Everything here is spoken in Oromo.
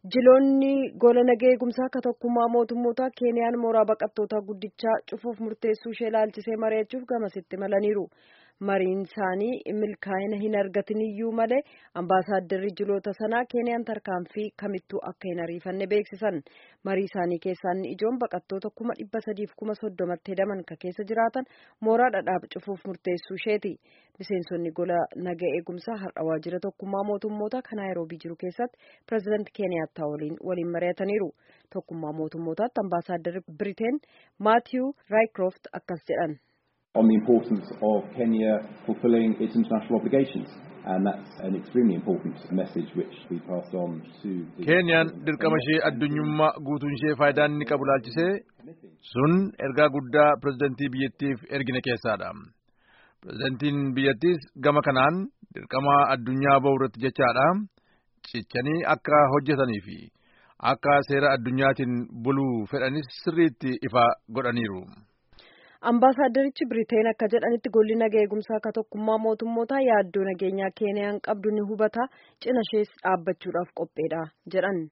Jiloonni gola nagaa eegumsaa akka tokkummaa mootummoota Keeniyaan mooraa baqattootaa guddichaa cufuuf murteessuu ishee ilaalchisee mari'achuuf gamasitti malaniiru. Mariin isaanii milkaa'ina hin argatin iyyuu malee ambaasaaddarri jiloota sanaa Keeniyaan tarkaanfii kamittuu akka hin ariifanne beeksisan. Marii isaanii keessaa inni ijoon baqattoota kuma dhibba sadiif kuma soddomatti hedaman ka keessa jiraatan mooraa dhadhaab cufuuf murteessuu isheeti. Miseensonni gola nagaa eegumsaa har'a waajjira tokkummaa mootummoota kan Naayiroobii jiru keessatti pireezidaanti Keeniyaattaa waliin waliin mari'ataniiru. Tokkummaa mootummootaatti ambaasaaddarri Biriteen Maatiyu Raayikirooft akkas jedhan. on the importance of Kenya fulfilling its international obligations. And that's an extremely important message which we pass on to the... Keeniyaan dirqama ishee addunyummaa guutuun ishee faayidaan inni qabu laalchisee sun ergaa guddaa pirezidantii biyyattiif ergine keessaadha. Pirezidantiin biyyattiis gama kanaan dirqama addunyaa bahu irratti jechaadha. Cichanii akka hojjetanii fi akka seera addunyaatiin buluu fedhanis sirriitti ifa godhaniiru. Ambaasaadarichi Biriteen akka jedhanitti golli nagaa eegumsaa akka tokkummaa mootummootaa yaaddoo nageenyaa Keeniyaan qabdu ni hubata cina ishees dhaabbachuudhaaf qopheedha jedhan.